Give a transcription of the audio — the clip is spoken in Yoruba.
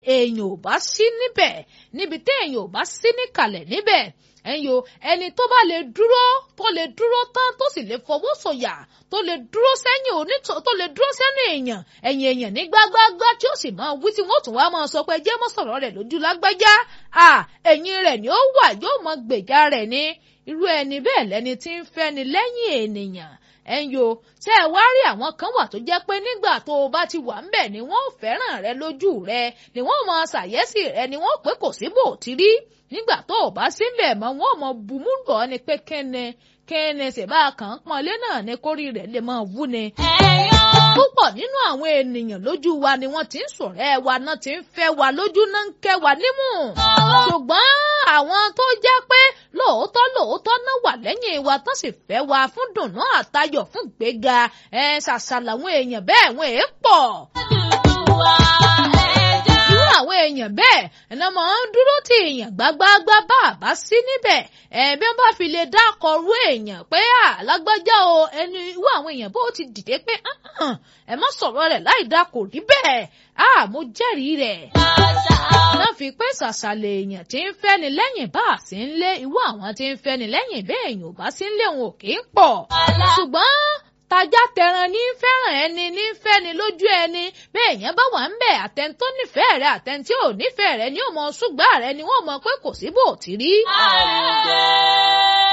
èèyàn ò bá sí níbẹ̀ níbi tí èèyàn ò bá sí níkàlẹ̀ níbẹ̀ ẹ̀yin o ẹni tó bá lè dúró tó lè dúró tán tó sì lè fọwọ́ sọ̀yà tó lè dúró sẹ́yìn onítọ̀ tó lè dúró sẹ́nu èèyàn ẹ̀yìn èèyàn ní gbágbágbá tí ó sì máa wí tí wọ́n tún wá máa sọ pé jẹ́ mọ́ sọ̀rọ̀ rẹ̀ lójú lágbájá à ẹ̀yìn rẹ̀ ni ó wà yóò mọ gbèjà rẹ̀ ní irú ẹni bẹ́ẹ̀ lẹni tí ń fẹ́ni lẹ́yìn ènìyàn ẹ̀yin o ṣé ẹ wá rí àwọn kan wà tó jẹ́ pé nígbà tó o bá ti wà ń bẹ̀ ni wọ́n fẹ́ràn rẹ lójú rẹ ni wọ́n máa ṣàyẹ́sì rẹ ni wọ́n pé kò sí bò tí rí nígbà tó o bá síbẹ̀ mọ́ wọ́n mọ bùmú lọ ni pé kẹ́ni kẹ́ni ṣèbá kan pọ́nlé náà ni kórì rẹ̀ lè máa wú ni. púpọ̀ nínú àwọn ènìyàn lójú wa ni wọ́n ti ń ṣọ̀rẹ́ wa náà ti ń fẹ́ wa lójú náà ń kẹ́ wa nímú. ṣùgbọ́n àwọn tó jẹ́ pé lóòótọ́ lóòótọ́ náà wà lẹ́yìn wa tó sì fẹ́ wa fún dùnnú àtayọ̀ fún gbéga ẹ̀ ṣàṣà làwọn èèyàn bẹ́ẹ̀ wọ́n èé pọ̀ irú àwọn èèyàn bẹ́ẹ̀ ẹ̀nà máa ń dúró tí èèyàn gbágbáágbá bá a bá sí níbẹ̀ ẹ̀ẹ́bí wọ́n bá fi lè dákọ̀ọ́rú èèyàn pé alágbájá o ẹni irú àwọn èèyàn bó ti dìde pé ẹ má sọ̀rọ̀ rẹ̀ láì dá kò rí bẹ́ẹ̀ a mo jẹ́rìí rẹ̀. náà fi pé ṣàṣàlẹ̀ èèyàn tí ń fẹ́ni lẹ́yìn bá a sí ń lé irú àwọn tí ń fẹ́ni lẹ́yìn bẹ́ẹ̀ èèyàn ò bá sí ń lé wọn ò kì í pọ̀ ṣùgbọ́n tajá tẹran ní fẹ́ràn ẹni ní fẹ́ni lójú ẹni bẹ́ẹ̀ yẹn bá wà ń bẹ̀ àtẹni tó nífẹ̀ẹ́ rẹ àtẹni tí ò nífẹ̀ẹ́ rẹ ni ó mọ ṣùgbọ́n rẹ ni wọ́n mọ pé kò sí bò tí rí.